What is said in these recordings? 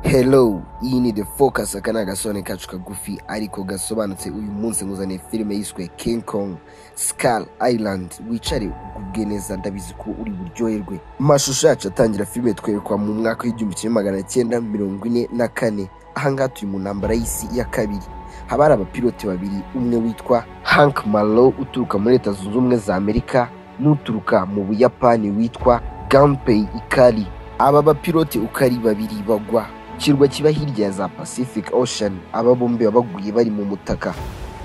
hello iyi ni the focus aka ni agasobanuro kacu kagufi ariko gasobanutse uyu munsi nguzaniye filime yiswe king kong skal island wicare ugubwe neza ndabizi ko uri buryoherwe amashusho yacu atangira filime twerekwa mu mwaka w'igihumbi kimwe magana cyenda mirongo ine na kane ahangaha turi mu ntambara y'isi ya kabiri haba hari abapilote babiri umwe witwa hank malo uturuka muri leta zunze ubumwe za amerika n'uturuka mu buyapani witwa gampei ikari aba bapiloti uko ari babiri bagwa kirwa kiba hirya ya za pacific ocean aba bombi baguye bari mu mutaka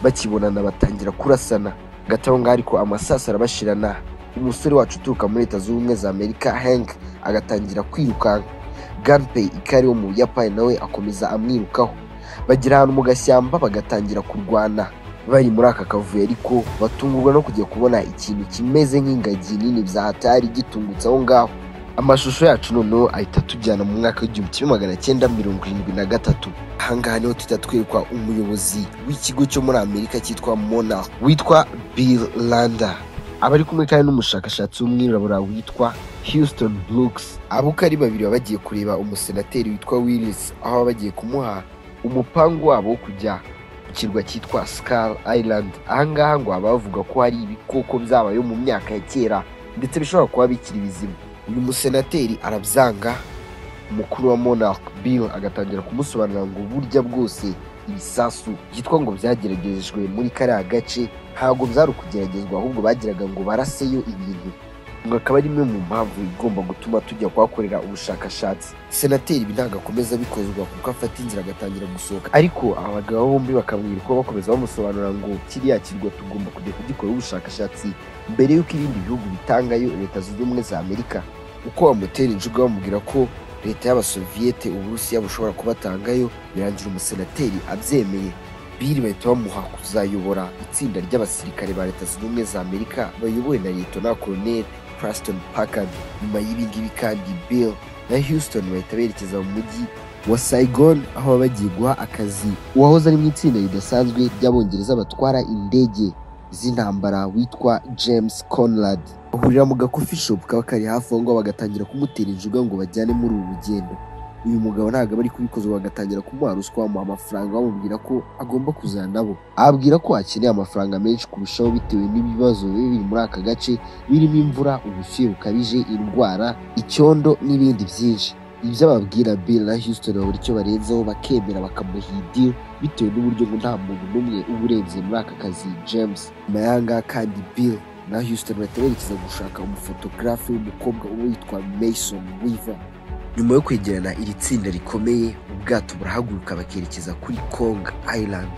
bakibonana batangira kurasana hagati aho ngaho ariko amasasu arabashirana umusore wacu uturuka muri leta zunze ubumwe za amerika hank agatangira kwirukanka ganpei ikari wo mu buyapani nawe akomeza amwirukaho bagera ahantu mu gashyamba bagatangira kurwana bari muri aka kavuyo ariko batungurwa no kujya kubona ikintu kimeze nk'ingagi nini byahatari gitungutse aho ngaho amashusho yacu noneho ahita atujyana mu mwaka w'igihumbi kimwe magana cyenda mirongo irindwi na gatatu ahangaha niho tuhita twerekwa umuyobozi w'ikigo cyo muri amerika cyitwa mona witwa bill landa aba ari kumwe kandi n'umushakashatsi w'umwirabura witwa houston brooks abo uko ari babiri baba bagiye kureba umusenateri witwa willis aho baba bagiye kumuha umupangu wabo wo kujya ku kirwa cyitwa skal island ahangaha ngo baba bavuga ko hari ibikoko byabayeho mu myaka ya kera ndetse bishobora kuba bikiri bizima uyu musenateri arabyanga umukuru wa monarch bill agatangira kumusobanurira ngo burya bwose ibisasu byitwa ngo byageragejwe muri kariya gace ntabwo byari ukugeragezwa ahubwo bagiraga ngo baraseyo ibintu ngo akaba ari imwe mu mpamvu igomba gutuma tujya kuhakorera ubushakashatsi senateri ibi ntabwo akomeza bikozwa kuko afata inzira agatangira gusohoka ariko aba bagabo bombi bakamwira uko bakomeza bamusobanurira ngo kiriya kirwa tugomba kujya kugikora ubushakashatsi mbere y'uko ibindi bihugu bitangayo leta zunze ubumwe za amerika uko bamutera injuga bamubwira ko leta y'abasoviyete uburusiya bushobora kubatangayo birangira umusenateri abyemeye biri bahita bamuha kuzayobora itsinda ry'abasirikare ba leta zunze ubumwe za amerika bayobowe na liyetona koloneli Preston Packard nyuma y'ibingibi kandi Bill na Houston bahita berekeza mu mujyi wa Saigon aho baba bagiye guha akazi uwahoze ari mu itsinda ridasanzwe ry'abongereza batwara indege z'intambara witwa James Conrad bahurira mu gakofi shop kaba kari hafi aho ngaho bagatangira kumutera injuga ngo bajyane muri ubu rugendo uyu mugabo ntabwo aba ari kubikozwa bagatangira kumuha ruswa bamuha amafaranga bamubwira ko agomba kuzana nabo ababwira ko akeneye amafaranga menshi kurushaho bitewe n'ibibazo biba biri muri aka gace birimo imvura ubushyuhe bukabije indwara icyondo n'ibindi byinshi ibyo ababwira bill na houston babura icyo barenzeho bakemera bakamuha idiri bitewe n'uburyo ngo nta muntu n'umwe uba urenze muri aka kazi james nyuma y'ahangaha kandi bill na houston bahita berekeza gushaka umufotogarafe w'umukobwa uba witwa mason weaver nyuma yo kwegerana iri tsinda rikomeye ubwato burahaguruka bakerekeza kuri kong island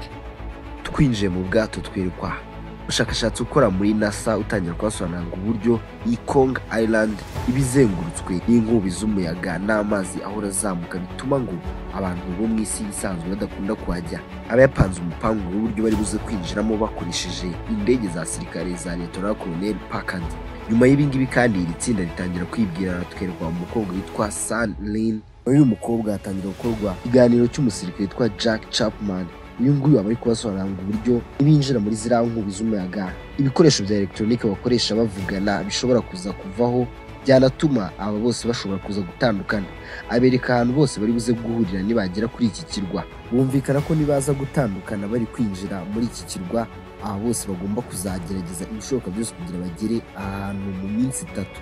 twinjiye mu bwato twerekwa umushakashatsi ukora muri nasa utangira kubasobanurira ngo uburyo iyi kong island iba izengurutswe n'inkubi z'umuyaga n'amazi ahora azamuka bituma ngo abantu bo mu isi isanzwe badakunda kuhajya abayapanze umupangu w'uburyo bari buze kwinjiramo bakoresheje indege za sirikare za leta koloneli pakandi nyuma y'ibingibi kandi iri tsinda ritangira kwibwirana twerekwa umukobwa witwa san lin uyu mukobwa hatangira gukorwa ikiganiro cy'umusirikare witwa jack chapman uyu nguyu aba ari kubasobanurira ngo uburyo ibinjira muri ziriya nkubi z'umuyaga ibikoresho bya elegitoronike bakoresha bavugana bishobora kuza kuvaho byanatuma aba bose bashobora kuza gutandukana abereka ahantu bose bari buze guhurira nibagera kuri iki kirwa bumvikana ko nibaza gutandukana bari kwinjira muri iki kirwa aba bose bagomba kuzagerageza ibishoboka byose kugira bagere ahantu mu minsi itatu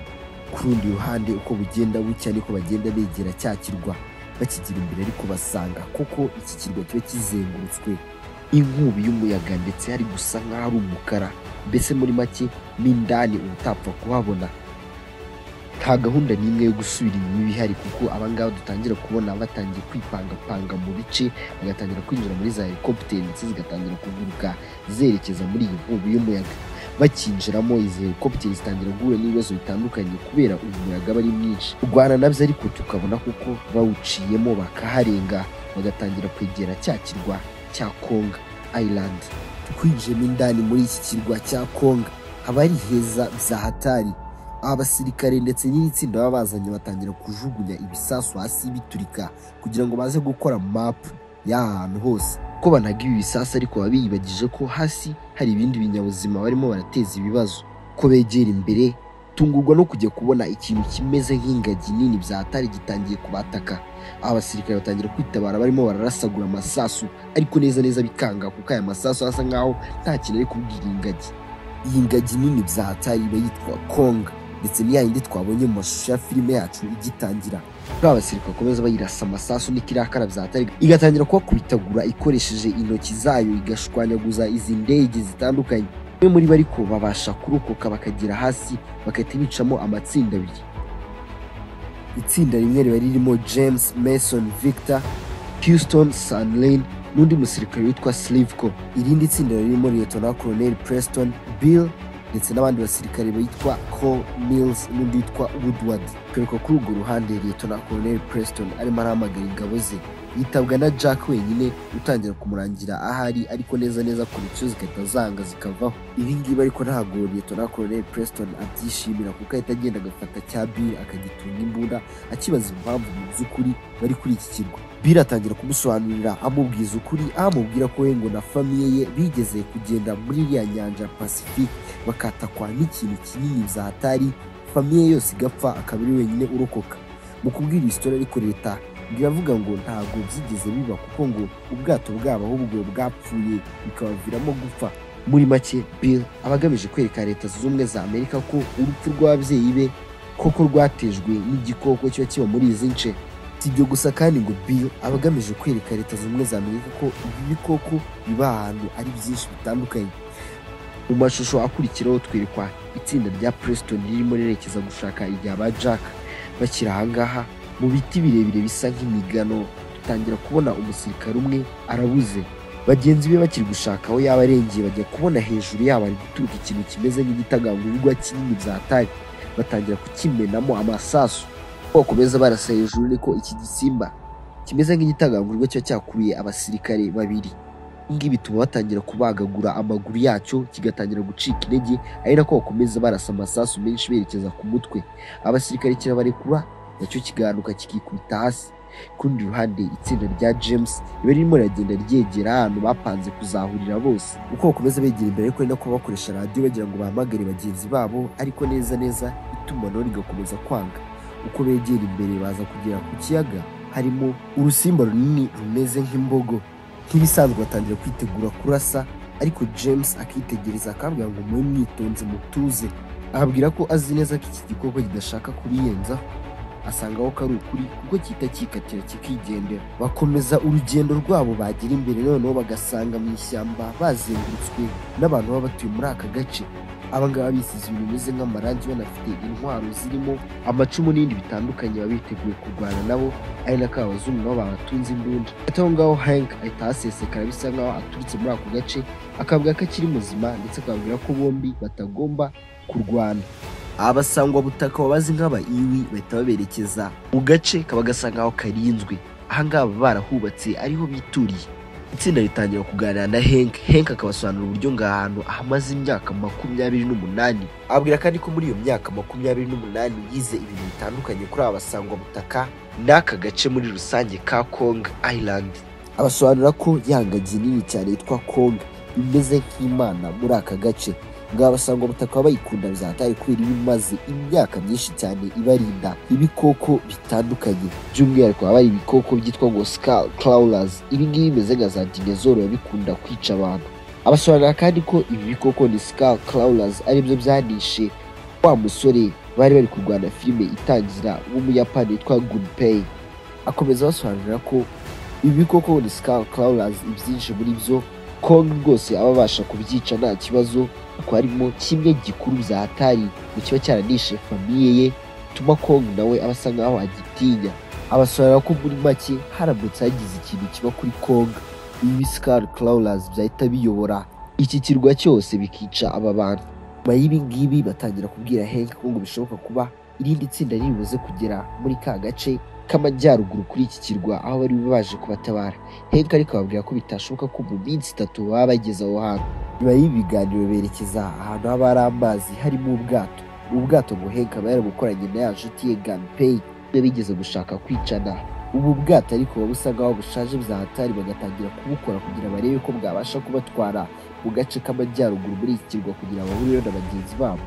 ku rundi ruhande uko bugenda bucya niko bagenda begera cya kirwa bakigira imbere ariko basanga kuko iki kirwa kiba kizengurutswe inkubi y'umuyaga ndetse hari gusa nk'aho ari umukara mbese muri make n'indani utapfa kuhabona nta gahunda n'imwe yo gusubira inyuma ibihari kuko abangaba dutangira kubona batangiye kwipangapanga mu bice bagatangira kwinjira muri za helikopiteri ndetse zigatangira kuguruka zerekeza muri iyi nkubi y'umuyaga bakinjiramo izi helikopiteri zitangira guhura n'ibibazo bitandukanye kubera uyu muyaga aba ari mwinshi rwana nabyo ariko tukabona kuko bawuciyemo bakaharenga bagatangira kwegera cya kirwa cya konga island twinjiyemo indani muri iki kirwa cya konga haba ari heza bya hatari abasirikare ndetse n'iri tsinda baba bazanye batangira kujugunya ibisasu hasi biturika kugira ngo baze gukora mapu y'aha hantu hose ko banaga ibi bisasu ariko baba biyibagije ko hasi hari ibindi binyabuzima barimo barateza ibibazo ko begera imbere tungurwa no kujya kubona ikintu kimeze nk'ingagi nini bya hatari gitangiye kubataka aho abasirikare batangira kwitabara barimo bararasagura amasasu ariko neza neza bikanga kuko aya masasu asa nkaho nta kintu ari kubwira ingagi iyi ngagi nini bya hatari iba yitwa konga ndetse ni yayindi twabonye mu mashusho ya filime yacu igitangira buriya abasirikare bakomeza bayirasa amasasu n'ikirakara bya hatari igatangira kubakubitagura ikoresheje intoki zayo igashwanyaguza izi ndege zitandukanye bamwe muri bo ariko babasha kurokoka bakagera hasi bagahita bicamo amatsinda abiri itsinda rimwe riba ririmo james mason victor houston sanlin n'undi musirikare witwa slivko irindi tsinda ririmo liyetona colonel preston bill ndetse n'abandi basirikare bitwa cole mills n'undi witwa woodward kereka kuri urwo ruhande liyetona colonel preston arimo arahamagara ingabo ze yitabwa na jack wenyine utangira kumurangira ahari ariko neza neza ku bicu zigahita zanga zikavaho ibi ngibi ariko ntabwo liyetona colonel preston abyishimira kuko ahita agenda agafata cya bill akagitunga imbunda akibaza impamvu mu by'ukuri bari kuri iki kirwa bill atangira kumusobanurira amubwiza ukuri aho amubwira ko we ngo na famiye ye bigeze kugenda muri iriya nyanja ya pacifique bakatakwa n'ikintu kinini bya hatari famiye yose igapfa akaba ari wenyine urokoka mu kubwira iyi sitora ariko leta biravuga ngo ntabwo byigeze biba kuko ngo ubwato bwabo ahubwo bwapfuye bikabaviramo gupfa muri make bill aba agamije kwereka leta zunze ubumwe za amerika ko urupfu rw'ababyeyi be koko rwatejwe n'igikoko kiba kiba muri izi nce si ibyo gusa kandi ngo bill aba agamije kwereka leta zunze ubumwe za amerika ko ibi bikoko biba ahantu ari byinshi bitandukanye mu mashusho akurikiraho twerekwa itsinda rya preston ririmo rirerekeza gushaka igihe ba jack bakiri ahangaha mu biti birebire bisa nk'imigano dutangira kubona umusirikare umwe arabuze bagenzi be bakiri gushaka aho yaba arengeye bajya kubona hejuru yabo ari guturuka ikintu kimeze nk'igitagangurirwa kinini bya hatari batangira kukimenamo amasasu bakomeza barasa hejuru niko iki gisimba kimeze nk'igitagangurirwa kiba cyakubiye abasirikare babiri ibi ngibi bituma batangira kubagagura amaguru yacyo kigatangira gucika intege ari nako bakomeza barasa amasasu menshi berekeza ku mutwe abasirikare kirabarekura nacyo kigahanuka kikikubita hasi ku rundi ruhande itsinda rya james riba ririmo riragenda ryegera ahantu bapanze kuzahurira bose uko bakomeza begera imbere ariko ari nako bakoresha radiyo bagira ngo bahamagare bagenzi babo ariko neza neza itumanaho rigakomeza kwanga uko begera imbere baza kugera ku kiyaga harimo urusimba runini rumeze nk'imbogo nk'ibisanzwe batangira kwitegura kurasa ariko james akitegereza akabwira ngo mube mwitonze mutuze ababwira ko azi neza ko iki gikoko kidashaka kubiyenzaho asanga aho kari ukuri kuko gihita kikatira kikigendera bakomeza urugendo rwabo bagera imbere noneho bagasanga mu ishyamba bazengurutswe n'abantu baba batuye muri aka gace abangaba bisize ibintu bimeze nk'amarangi banafite intwaro zirimo amacumu n'ibindi bitandukanye baba biteguye kurwana nabo ari nako abazungu nabo babatunze imbunda hagati aho ngaho hank ahita ahasesekara bisa nkaho aturutse muri ako gace akavuga ko akiri muzima ndetse akababwira ko bombi batagomba kurwana abasangwabutaka babazi nk'aba iwi bahita baberekeza mu gace kaba gasa nk'aho karinzwe ahangaha baba barahubatse ariho bituriye itsinda ritangira kuganira na henk henk akabasobanurira uburyo ngo ahantu ahamaze imyaka makumyabiri n'umunani ababwira kandi ko muri iyo myaka makumyabiri n'umunani yize ibintu bitandukanye kuri aba basangwabutaka n'aka gace muri rusange ka kong island abasobanura ko yangagi nini cyane yitwa kong imeze nk'imana muri aka gace ngaba basanga ubutaka bayikunda bizataye kubera iba imaze imyaka myinshi cyane ibarinda ibikoko bitandukanye by'umwihariko haba hari ibikoko byitwa ngo skal clawlers ibi ngibi bimeze nka za dinezoro biba bikunda kwica abantu abasobanurira kandi ko ibi bikoko ni skal clawlers aribyo byanishe wa musore bari bari kurwana filime itangira w'umuyapani witwa gunpei akomeza abasobanurira ko ibi bikoko ni skal clawlers ibyinshi muri byo kongo rwose aba abasha kubyica nta kibazo kuko harimo kimwe gikuru bya hatari ngo kiba cyaranishe famiye ye bituma kongo nawe aba asa nkaho agitinya abasobanurira ko muri make haramutse hagize ikintu kiba kuri kongo ibi sikari clawlers byahita biyobora iki kirwa cyose bikica aba bantu nyuma y'ibi ngibi batangira kubwira henk ko ngo bishoboka kuba irindi tsinda ribuze kugera muri ka gace k'amajyaruguru kuri iki kirwa aho bari baje kubatabara henk ariko babwira ko bitashoboka ko mu minsi itatu baba bageze aho hantu nyuma y'ibiganiro berekeza ahantu haba hari amazi harimo ubwato ubwato ngo henk aba yarabukoranye na ya nshuti ye gampey iyo bigeze gushaka kwicana ubu bwato ariko buba busa nkaho bushaje bya hatari bagatangira kubukora kugira barebe ko bwabasha kubatwara mu gace k'amajyaruguru muri iki kirwa kugira bahurireho na bagenzi babo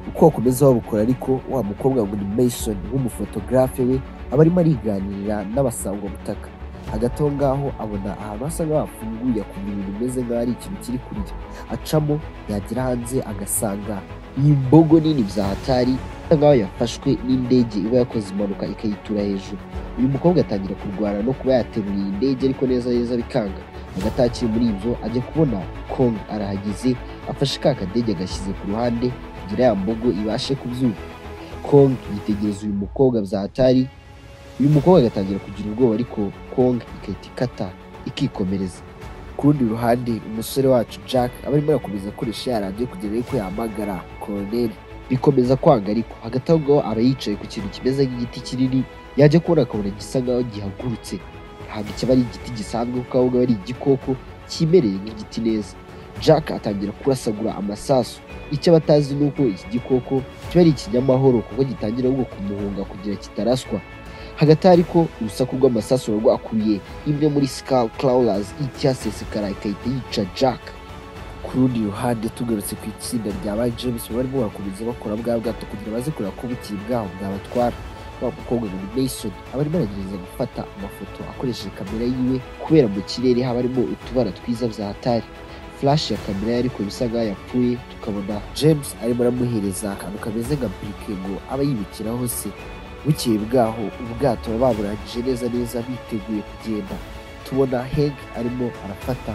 uko wakomeza wabukora ariko wa mukobwa ngo ni Mason w'umufotogarafe we aba arimo ariganirira n'abasangwabutaka hagati aho ngaho abona ahantu hasa nk'aho hafunguye akumva ibintu bimeze nk'aho ari ikintu kiri kurya acamo yagera hanze agasanga iyi mbogo nini bya hatari isa nk'aho yafashwe n'indege iba yakoze impanuka ikayitura hejuru uyu mukobwa atangira kurwana no kuba yateruye iyi ndege ariko neza neza bikanga hagati aho akiri muri ibyo ajya kubona kong arahageze afashe ka kadege agashyize ku ruhande kugira ya mbogo ibashe kubyuka kong yitegereza uyu mukobwa bya hatari uyu mukobwa agatangira kugira ubwoba ariko kong igahita ikata ikikomereza ku rundi ruhande umusore wacu jack aba arimo arakomeza akoresha ya radiyo kugira ariko yahamagara koroneri bikomeza kwanga ariko hagati aho ngaho aba yicaye ku kintu kimeze nk'igiti kinini yajya kubona akabona gisa nk'aho gihagurutse ntabwo kiba ari igiti gisanzwe kuko aho ngaho ari igikoko kimereye nk'igiti neza jack atangira kurasagura amasasu icyo aba atazi ni uko iki gikoko kiba ari ikinyamahoro kuko gitangira ahubwo kumuhunga kugira kitaraswa hagati aho ariko urusaku rw'amasasu ruba rwakuye imwe muri skal clawlers icyasesekara ikahita yica jack ku rundi ruhande tugarutse ku itsinda rya ba james baba barimo barakomeza bakora bwa bwato kugira baze kureba ko bukiri bwaho bwabatwara wa mukobwa ngo ni mason aba arimo aragerageza gufata amafoto akoresheje kamera yiwe kubera mu kirere haba harimo utubara twiza bya hatari flash ya kamera ye ariko bisa nk'aho yapfuye tukabona james arimo aramuhereza akantu kameze nka burike ngo aba yibikiraho se bukeye bwaho ubwato baba baburangije neza neza biteguye kugenda tubona heg arimo arafata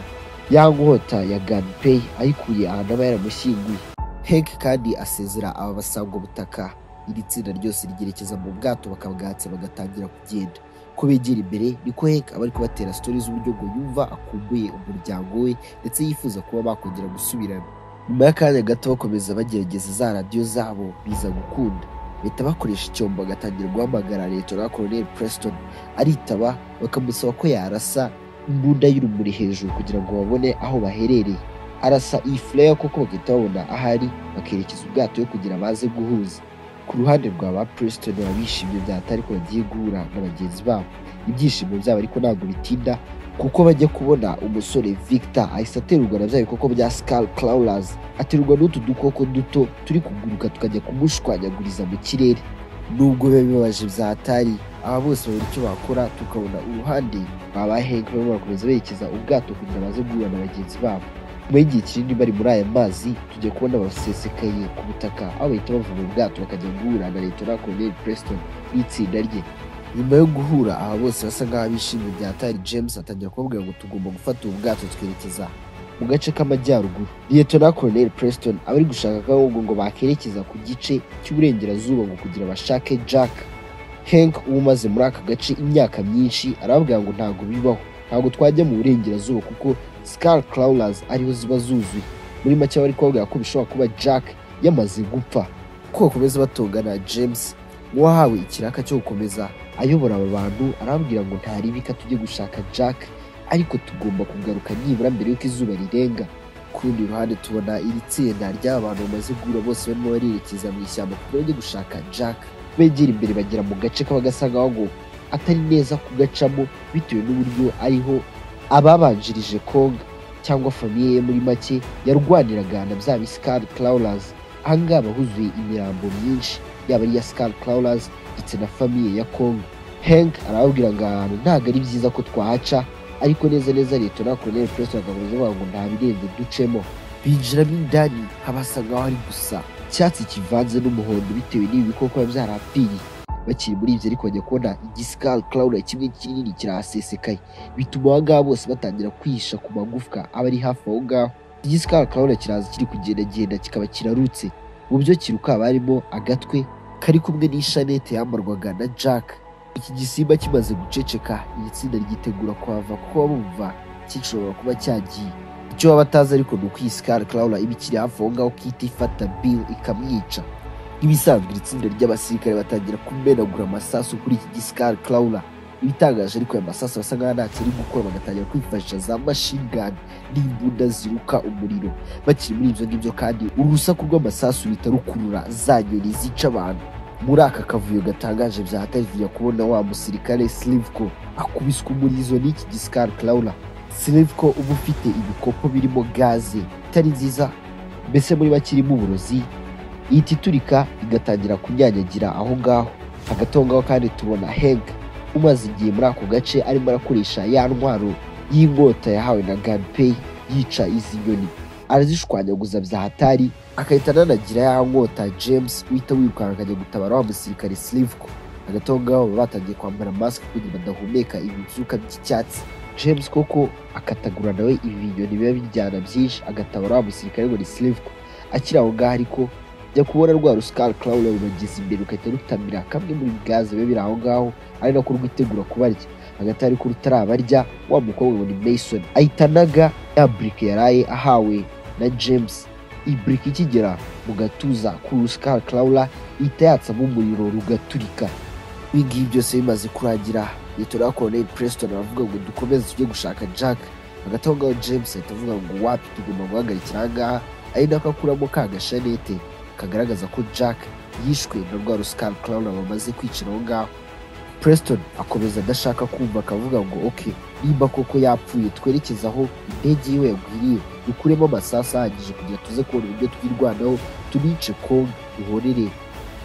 ya nkota ya ganpey ayikuye ahantu aba yaramushyinguye heg kandi asezera aba basangwabutaka iri tsinda ryose ryerekeza mu bwato bakabwatsa bagatangira kugenda ko begera imbere niko heg aba ari kubatera sitori z'uburyo ngo yumva akumbuye umuryango we ndetse yifuza kuba bakongera gusubirana nyuma y'akanya gato bakomeza bagerageza za radiyo zabo biza gukunda bahita bakoresha icyombo agatangira guhamagara leta Colonel Preston aritaba bakamusaba ko yarasa imbunda y'urumuri hejuru kugira ngo babone aho baherereye arasa iyi furaya koko bagahita babona ahari bakerekeza ubwato yo kugira baze guhuza ku ruhande rwa ba Preston baba bishimye byata ariko bagiye guhura na bagenzi babo ibyishimo byabo ariko ntabwo bitinda kuko bajya kubona umusore Victor ahise aterurwa na bya bikoko bya Skull Clawlers aterurwa n'utu dukoko duto turi kuguruka tukajya kumushwanyaguriza mu kirere nubwo biba bibabaje bya hatari aba bose babura icyo bakora tukabona uruhande rwa ba Hank barimo barakomeza berekeza ubwato kugira baze guhura na bagenzi babo nyuma y'igihe kinini bari muri aya mazi tujya kubona basesekaye ku butaka aho bahita bava mu bwato bakajya guhura na leta Colonel Preston n'itsinda rye nyuma yo guhura aba bose basa nk'aho bishimye bya hatari james atangira kubabwira ngo tugomba gufata ubu bwato twerekeza mu gace k'amajyaruguru liyetona koroneri preston aba ari gushaka akabungo ngo bakerekeza ku gice cy'uburengerazuba ngo kugira bashake jack henk uba umaze muri aka gace imyaka myinshi arababwira ngo ntabwo bibaho ntabwo twajya mu burengerazuba kuko skal clawlers ariho ziba zuzuye muri make bari kubabwira ko bishobora kuba jack yamaze gupfa uko bakomeza batongana james n'uwahawe ikiraka cyo gukomeza ayobora aba bantu arambwira ngo ntaribika tujye gushaka jack ariko tugomba kugaruka nibura mbere y'uko izuba rirenga ku rundi ruhande tubona iri tsinda ry'aba bantu bamaze guhura bose barimo barerekeza mu ishyamba kugira bajye gushaka jack begera imbere bagera mu gace kaba gasa nk'aho ngo atari neza kugacamo bitewe n'uburyo ariho ababanjirije konga cyangwa famiye ye muri make yarwaniraga na bya bisikari clawlers aha ngaha huzuye imirambo myinshi yaba ari iya Skull Clawlers ndetse na famiye ya Kongo Hank arababwira ngo aha hantu ntabwo ari byiza ko twahaca ariko neza neza leta na Colonel Preston bakavuze bavuga ngo nta birenge ducemo binjiramo indani habasa nk'aho ari gusa icyatsi kivanze n'umuhondo bitewe n'ibi bikoko biba byarapfiriye bakiri muri ibyo ariko bajya kubona igisikari clawla kimwe kinini kirahasesekaye bituma aba ngaba bose batangira kwihisha ku magufwa aba ari hafi aho ngaho igisikari clawla kiraza kiri kugendagenda kikaba kirarutse mu byo kiruka barimo agatwe kari kumwe n'ishanete yambarwaga na jack iki gisimba kimaze guceceka iri tsinda ry'itegura kuhava kuko bumva gishobora kuba cyagiye icyo baba batazi ariko ni uko iyi sikari clawla iba ikiri hafi aho ngaho ihita ifata bill ikamwica nk'ibisanzwe iri tsinda ry'abasirikare batangira kumenagura amasasu kuri iki gisikari clawla ibitangaje ariko aya masasu basa nk'aho ntacyo ari gukora bagatangira kwifashisha za machine gun n'imbunda ziruka umuriro bakiri muri ibyo ngibyo kandi urusaku rw'amasasu ruhita rukurura za nyoni zica abantu muri aka kavuyo gatangaje byahatarirwa kubona wa musirikare Slivko akubiswa umurizo n'iki gisikari Clawla Slivko uba ufite ibikopo birimo gaze itari nziza mbese muri bakirimo uburozi ihita iturika igatangira kunyanyagira aho ngaho hagati aho ngaho kandi tubona heg umaze igihe muri ako gace arimo arakoresha ya ntwaro y'inkota yahawe na ganpey yica izi nyoni arazishwanyaguza bya hatari agahita ananagira ya nkota james uhita wirukanka akajya gutabara wa musirikare silivko hagati aho ngaho baba batangiye kwambara masike kugira badahumeka ibi byuka by'icyatsi james koko akatagura nawe ibi binyoni biba bijyana byinshi agatabara wa musirikare ngo ni silivko akiri aho ngaho ariko jya kubona rwa rusikari karawura rubageza imbere rugahita rutamira kamwe muri gaze biba biri aho ngaho ari nako rwitegura kubarya hagati ariko rutarabarya wa mukobwa ngo ni mason ahita anaga ya burike yaraye ahawe na james iyi burike ikigera mu gatuza kuri rusikari karawura ihita yatsamo umuriro rugaturika ibi ngibi byose bimaze kurangira litora koroneli preston aravuga ngo dukomeze tujye gushaka jack hagati aho ngaho james ahita avuga ngo wapi tugomba guhagarikira aha ngaha ari nako akuramo ka gashanete kagaragaza ko jack yishwe na rwa rusikari karawura bamaze kwicira aho ngaho preston akomeza adashaka kumva akavuga ngo ok niba koko yapfuye twerekeze aho indege yiwe yagwiriye dukuremo amasasu ahagije kugira tuze kubona uburyo twirwanaho tunice kongo duhorere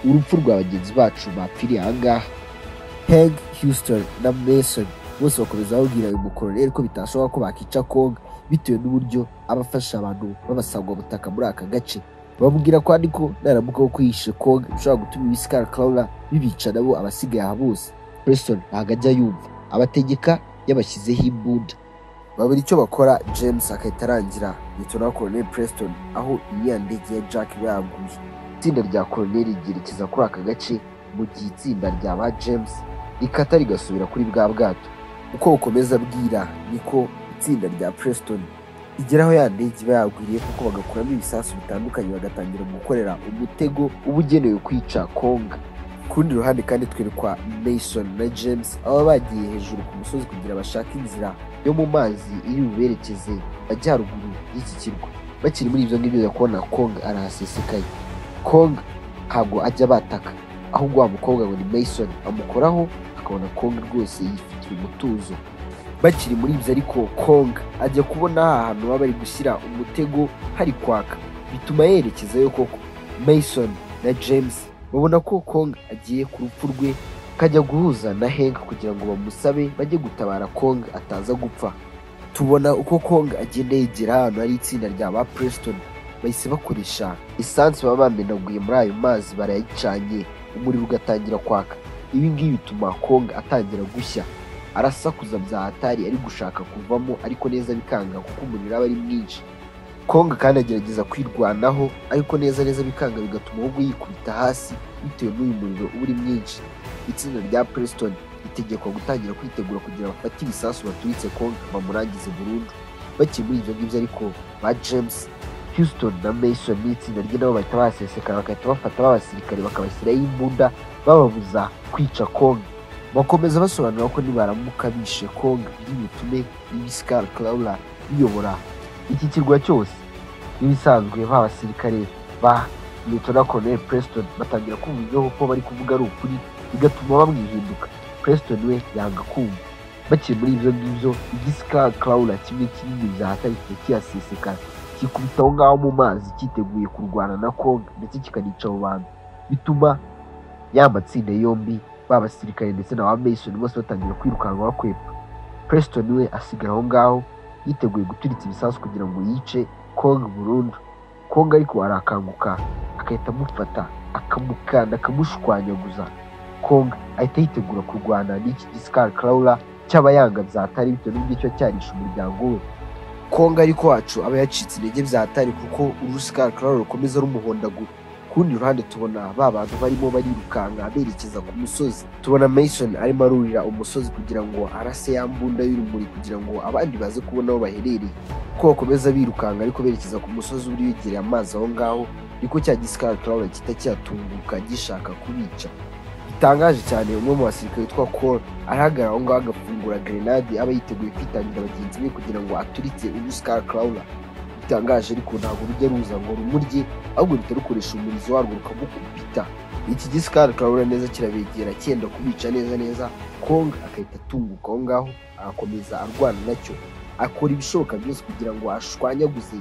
urupfu rwa bagenzi bacu bapfiriye aha ngaha heg houston na mason bose bakomeza babwira uyu mukoroneri ko bitashoboka ko bakica kongo bitewe n'uburyo aba afasha abantu b'abasangwabutaka muri aka gace bamubwira ko ariko naramuka wo kwihishe konga bishobora gutuma ibisikara karawura bibica nabo abasigaye aha bose preston ntabwo ajya yumva abategeka yabashyizeho imbunda babura icyo bakora james agahita arangira litona koroneli preston aho iriya ndege ya jack iba yaguye itsinda rya koroneli ryerekeza kuri aka gace mu gihe itsinda rya ba james rikata rigasubira kuri bwa bwato uko bukomeza bwira niko itsinda rya preston igeraho ya ndege iba yagwiriye kuko bagakuramo ibisasu bitandukanye bagatangira gukorera umutego uba ugenewe kwica konga ku rundi ruhande kandi twerekwa mason na james baba bagiye hejuru ku musozi kugira bashake inzira yo mu mazi iri buberekeze majyaruguru y'iki kirwa bakiri muri ibyo ngibyo ya kubona konga arahasesekaye konga ntabwo ajya bataka ahubwo wa mukobwa ngo ni mason amukoraho akabona konga rwose yifitiye umutuzo bakiri muri ibyo ariko konga ajya kubona ahantu baba bari gushyira umutego hari kwaka bituma yerekezayo koko mason na james babona ko konga agiye ku rupfu rwe akajya guhuza na henk kugira ngo bamusabe bajye gutabara konga ataza gupfa tubona uko konga agenda yegera ahantu hari itsinda rya ba preston bahise bakoresha esanse baba bamenaguye muri ayo mazi barayicanye umuriro ugatangira kwaka ibi ngibi bituma konga atangira gushya arasakuza bya hatari ari gushaka kuvamo ariko neza bikanga kuko umuriro aba ari mwinshi konga kandi agerageza kwirwanaho ariko neza neza bikanga bigatuma ahubwo yikubita hasi bitewe n'uyu muriro uba uri mwinshi itsinda rya preston ritegekwa gutangira kwitegura kugira bafate ibisasu baturitse konga bamurangize burundu bakiri muri ibyo ngibyo ariko ba james houston na mason n'itsinda rye nabo bahita bahasesekara bagahita bafata b'abasirikare bakabashyiraho imbunda bababuza kwica konga bakomeza basobanura ko nibaramuka bishe konga by'ibitume n'ibisikara karawura biyobora iki kirwa cyose n'ibisanzwe ba basirikare ba Lutona Colonel Preston batangira kumva ko bari kuvuga ari ukuri bigatuma bamwihinduka Preston we yanga kumva bakiri muri ibyo ngibyo igisikara karawura kimwe kinini byahataritswe kiyasesekara kikubita aho ngaho mu mazi cyiteguye kurwana na konga ndetse kikanica abo bantu bituma ya matsinda yombi ba basirikare ndetse na ba Mason bose batangira kwirukanka bakwepa Preston we asigara aho ngaho yiteguye guturitsa ibisasu kugira ngo yice Kong burundu Kong ariko arakanguka agahita amufata akamukanda akamushwanyaguza Kong ahita yitegura kurwana n'iki gisikari Karawura cyaba yanga byatari bitewe n'uburyo cyo cyarisha umuryango we Kong ariko wacu aba yacitse intege byatari kuko urusikari Karawura rukomeza rumuhondagura kurundi ruhande tubona ba bantu barimo barirukanka berekeza ku musozi tubona mason arimo arurira umusozi kugira ngo arase ya mbunda y'urumuri kugira ngo abandi baze kubona aho baherereye uko bakomeza birukanka ariko berekeza ku musozi uri wegereye amazi aho ngaho niko cya gisikari turabona kita cyatunguka gishaka kubica bitangaje cyane umwe mu basirikare witwa col arahagarara aho ngaho agafungura grenade aba yiteguye kwitangira bagenzi be kugira ngo aturitse ubusikari karawura bitangaje ariko ntabwo rujya ruza ngo rumurye ahubwo ruhita rukoresha umurizo warwo rukamukubita iki gisikari turabona neza kirabegera cyenda kubica neza neza konga agahita atunguka aho ngaho agakomeza arwana nacyo akora ibishoboka byose kugira ngo ashwanyaguze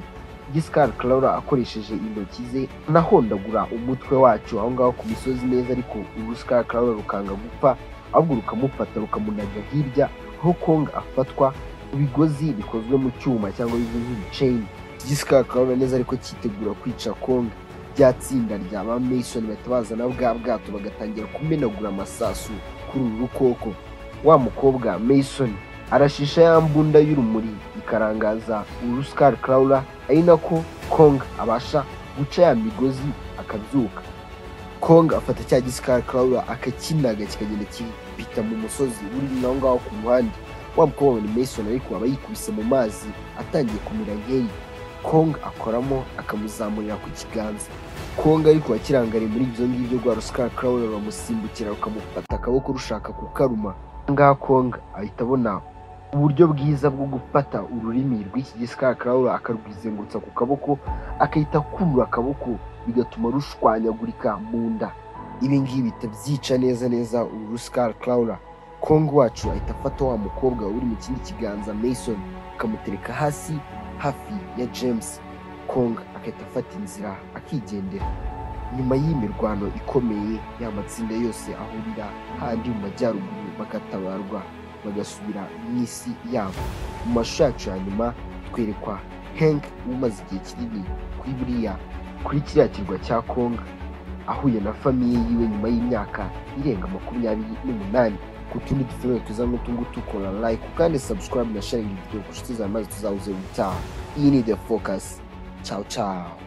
Giscard Claura akoresheje intoki ze anahondagura umutwe wacu aho ngaho ku misozi neza ariko uruscar Claura rukanga gupfa ahubwo rukamufata rukamunanira hirya aho Kong afatwa ibigozi bikozwe mu cyuma cyangwa bizwi nk'ibiceni Giscard Claura neza ariko cyitegura kwica Kong rya tsinda rya ba Mason batabaza na bwa bwato bagatangira kumenagura amasasu kuri uru rukoko wa mukobwa Mason arashisha ya mbunda y'urumuri ikarangaza uruscar Claura ari nako Kong abasha guca ya migozi akabyuka Kong afata cya gisikari Claura akakinaga kikagenda kipita mu musozi uri naho ngaho ku muhanda wa mukobwa ni Mason ariko aba yikubise mu mazi atangiye kumira nk'eyi Kong akoramo akamuzamurira ku kiganza Kong ariko akirangariye muri ibyo ngibyo rwa rusikari Claura ruramusimbukira rukamufata akaboko rushaka kukaruma Aha ngaha Kong ahita abona uburyo bwiza bwo gufata ururimi rw'iki gisikari Claura akarwizengutsa ku kaboko akahita akurura akaboko bigatuma rushwanyagurika mu nda ibi ngibi bihita byica neza neza uru rusikari Claura Kong wacu ahita afata wa mukobwa uri mu kindi kiganza Mason akamutereka hasi hafi ya James Kong agahita afata inzira akigendera nyuma y'iyi mirwano ikomeye ya matsinda yose ahurira handi mu majyaruguru bagatabarwa bagasubira mu isi yabo mu mashusho yacu ya nyuma twerekwa Hank umaze igihe kinini kuri buriya kuri kiriya kirwa cya Konga ahuye na famiye yiwe nyuma y'imyaka irenga makumyabiri n'umunani ku tundi dufunguye tuza n'utungutu kora like kandi subscribe na sharing video ku nshuti zawe maze tuzahuze ubutaha iyi ni the focus ciao ciao